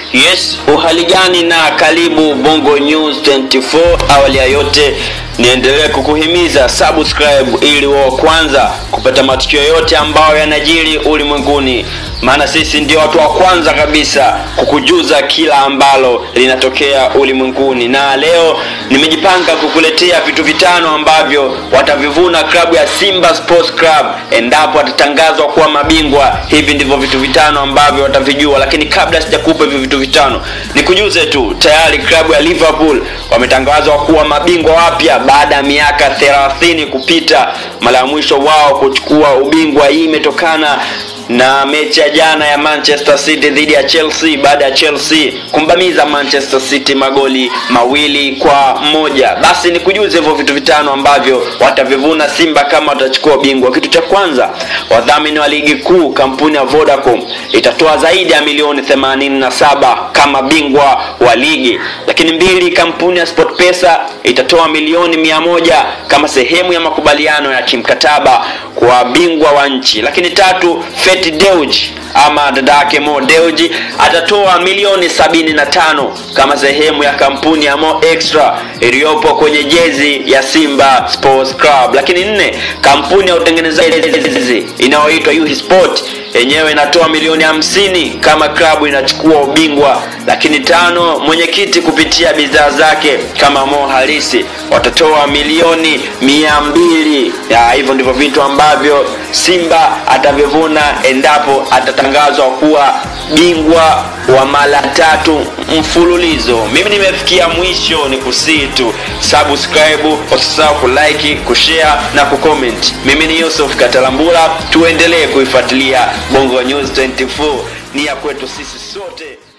Yes, uhali gani na karibu Bongo News 24. Awali ya yote niendelee kukuhimiza subscribe ili wa kwanza kupata matukio yote ambayo yanajiri ulimwenguni, maana sisi ndio watu wa kwanza kabisa kukujuza kila ambalo linatokea ulimwenguni. Na leo nimejipanga kukuletea vitu vitano ambavyo watavivuna klabu ya Simba Sports Club endapo atatangazwa kuwa mabingwa. Hivi ndivyo vitu vitano ambavyo watavijua, lakini kabla sijakupa hivi vitu vitano, nikujuze tu tayari klabu ya Liverpool wametangazwa kuwa mabingwa wapya baada ya miaka 30 kupita. Mara ya mwisho wao kuchukua ubingwa hii imetokana na mechi ya jana ya Manchester City dhidi ya Chelsea baada ya Chelsea kumbamiza Manchester City magoli mawili kwa moja. Basi nikujuze hivyo vitu vitano ambavyo watavivuna Simba kama watachukua ubingwa. Kitu cha kwanza, wadhamini wa ligi kuu kampuni ya Vodacom itatoa zaidi ya milioni 87 kama bingwa wa ligi. Lakini mbili, kampuni ya SportPesa itatoa milioni mia moja kama sehemu ya makubaliano ya kimkataba kwa bingwa wa nchi. Lakini tatu, Feti Deuji ama dada yake Mo Deuji atatoa milioni sabini na tano kama sehemu ya kampuni ya Mo Extra iliyopo kwenye jezi ya Simba Sports Club. Lakini nne, kampuni ya utengenezaji inayoitwa Yuhi Sport yenyewe inatoa milioni hamsini kama klabu inachukua ubingwa. Lakini tano, mwenyekiti kupitia bidhaa zake kama Mo Halisi watatoa milioni mia mbili. Ya, hivyo ndivyo vitu ambavyo Simba atavivuna endapo atatangazwa kuwa bingwa wa mara tatu mfululizo. Mimi nimefikia mwisho, ni kusii tu subscribe, usisahau kulike, kushare na kucomment. Mimi ni Yusuf Katalambula, tuendelee kuifuatilia Bongo News 24, ni ya kwetu sisi sote.